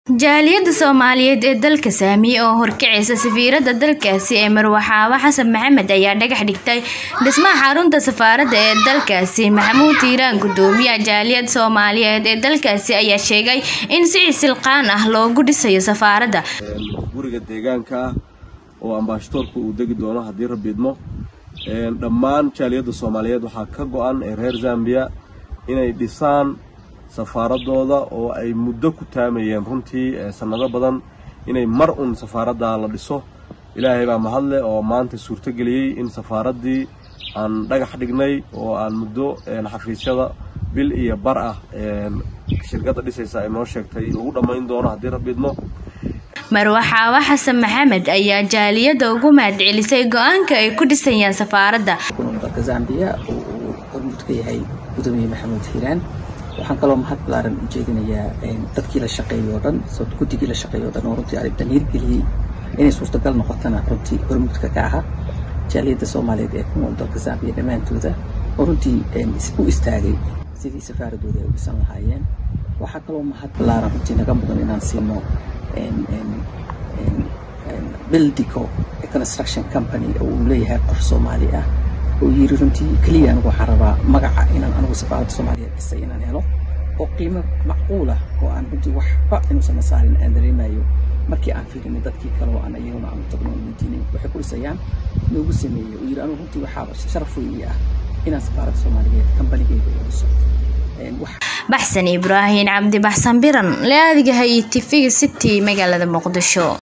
Jaaliyadda Soomaaliyeed ee dalka Saamiye oo horkacaysa safiirada dalkaasi ee Marwaxaawa Xasan Maxamed ayaa dhagax dhigtay dhismaha xarunta safaaradda ee dalkaasi Maxamuud Tiiraan gudoomiyaha jaaliyadda Soomaaliyeed ee dalkaasi ayaa sheegay in si silqaan ah loogu dhisayo safaaradda guriga deegaanka ah oo ambaashadoorka uu degi doono haddii rabbi idmo dhammaan jaaliyadda soomaaliyeed waxaa ka go-an ee reer zambiya inay dhisaan safaaradooda oo ay muddo ku taamayeen runtii sanado badan inay mar un safaaradda la dhiso ilaahay baa mahadle oo maanta suurtogeliyey in safaaraddii aan dhagax dhignay oo aan muddo xafiisyada bil iyo bar ah shirkadda dhisaysa ay noo sheegtay lagu dhammayn doono haddii rabbi idmo marwaxaawa xasan maxamed ayaa jaaliyadda ugu mahadcelisay go-aanka ay ku dhisayaan safaaradda dalka zambiya oo uu hormuud ka yahay gudoomiye maxamuud hiiraan waxaan kaloo mahad balaaran u jeedinayaa dadkii la shaqeeyey oo dhan guddigii la shaqeeyey o dhan oo runtii arrintan hirgeliyey inay suurtagal noqotana runtii hormuudka ka ahaa jaaliyadda soomaaliyeed ee ku nool dalka zambiya dhammaantooda oo runtii u istaagay sidii safaaradooda ay u dhisan lahaayeen waxaa kaloo mahad balaaran runtii naga mudan inaan siino bildico construction company oo uu leeyahay qof soomaali ah oo yiri runtii keliya anigu waxaan rabaa magaca inaan anigu safaaradda soomaaliyeed dhisay inaan helo oo qiimo macquul ah oo aan runtii waxba inuusan saarin aan dareemayo markii aan fiirinay dadkii kale oo aan iyaguna aanu tagno oo weydiinay waxay ku dhisayaan noogu sameeyey oo yiri anigu runtii waxaaba sharaf weyn ii ah inaan safaaradda soomaaliyeed kambanigeyga u dhiso baxsan ibraahin cabdi baxsan biran le adiga hay tifiga city magaalada muqdisho